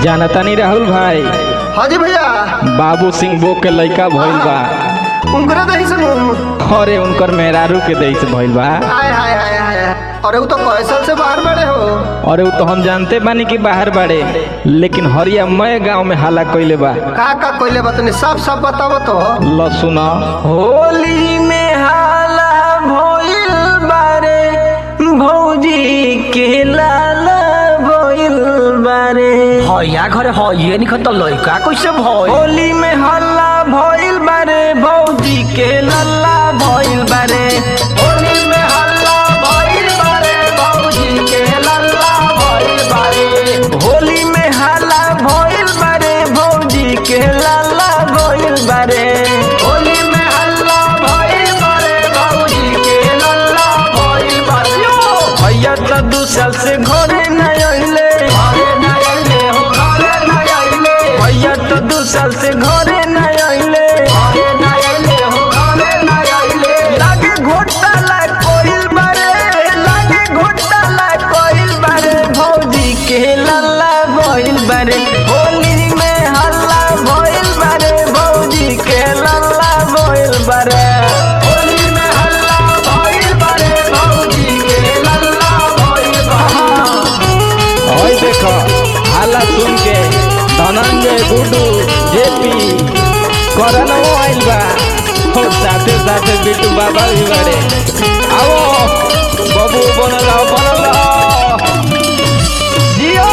जानता नहीं राहुल भाई हाँ जी भैया बाबू सिंह बो के लड़का भइल बा उनकरे दही सुनू अरे उनकर मेहरारू के देश भइल बा हाय हाय हाय हाय अरे वो तो कैसल से बाहर बड़े हो अरे वो तो हम जानते बानी कि बाहर बाड़े लेकिन हरिया मय गांव में हाला कइले बा का का कोइले बतनी सब सब बताओ तो ल सुन होली में हाला भइल बारे भौजी के लाला भइल बारे हया घरे हइए निखन त लइका कैसे भइल होली में हल्ला भइल बारे भौजी के लल्ला भइल बारे होली में हल्ला भइल बारे भौजी के लल्ला भइल बारे होली में हल्ला भइल बारे भौजी के लल्ला भइल बारे होली में हल्ला भइल बारे भौजी के लल्ला भइल बारे भैया तो दू साल से घरे न अइले घरे न अइले हो घरे न अइले भैया तो दू साल से घरे न अइले घरे न अइले हो घरे न अइले लागे घोटाला कोइल बारे लागे घोटाला कोइल बारे भौजी के लल्ला भइल बारे होली में हल्ला भइल बारे भौजी के लल्ला भइल बारे होली में हल्ला भइल बारे भौजी के लल्ला भइल बारे ओए देखो हाला सुन के धनंजय गुडू जेपी करनवो आइल बा और साथे साथे बिट्टू बाबा भी बाड़े आओ बबू बनल रहो, बनल रहो। जियो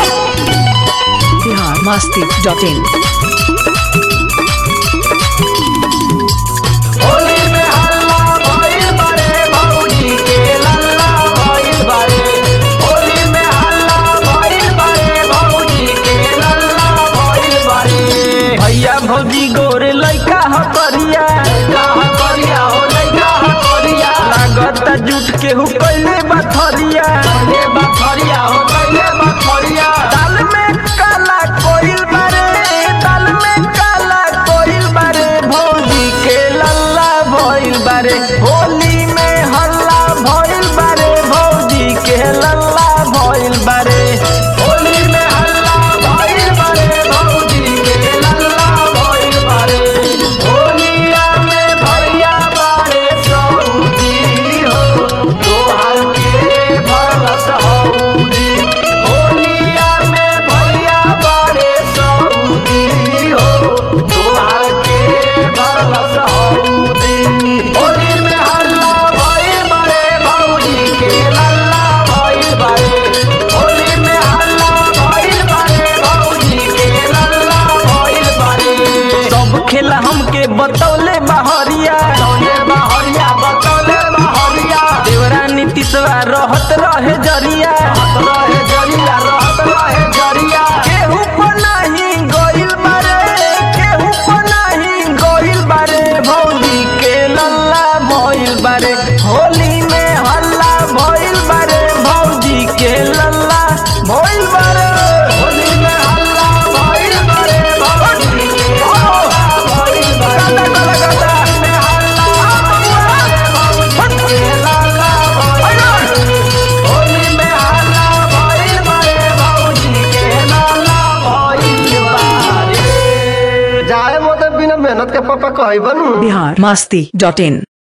biharmasti.in होली में हल्ला भइल बारे भौजी के लल्ला भइल बारे होली में हल्ला भइल बारे भौजी के लल्ला भइल बारे भैया भौजी गोरे लइका ह करिया लइका करिया हो लइका करिया लागत जुट के हु कइले बथरिया पहले बखरिया हो पहले बखरिया दाल में काला कोइल बारे दाल में काला कोइल बारे भौजी के लल्ला भइल बारे होली में हल्ला भइल बारे भौजी के लल्ला भइल बारे होली में हल्ला भइल बारे भौजी के लल्ला भइल बारे होलिया में भैया बारे सऊदी हो तोहार के भरस हौदी होलिया में भैया बारे सऊदी हो तोहार के भरस हौदी होली में हल्ला भइल बारे भौजी के लल्ला भइल बारे होली में हल्ला भइल बारे भौजी के लल्ला भइल बारे सब खेला हमके बतौले बहरिया बतौले बहरिया बतौले बहरिया देवरा नीतीशवा रहत रहे जरिया रहत रहे जरिया रहत रहे जरिया केहू पर नहीं गइल बारे केहू पर नहीं गइल बारे भौजी के लल्ला भइल बारे होली में हल्ला भइल बारे भौजी के लल्ला भइल बारे होली में हल्ला भइल बारे भौजी के लल्ला भइल बारे गाता गाता गाता में हल्ला भइल बारे भौजी के लल्ला भइल बारे होली में हल्ला भइल बारे भौजी के लल्ला भइल बारे जाए मोते बिना मेहनत के पापा कही बनू biharmasti.in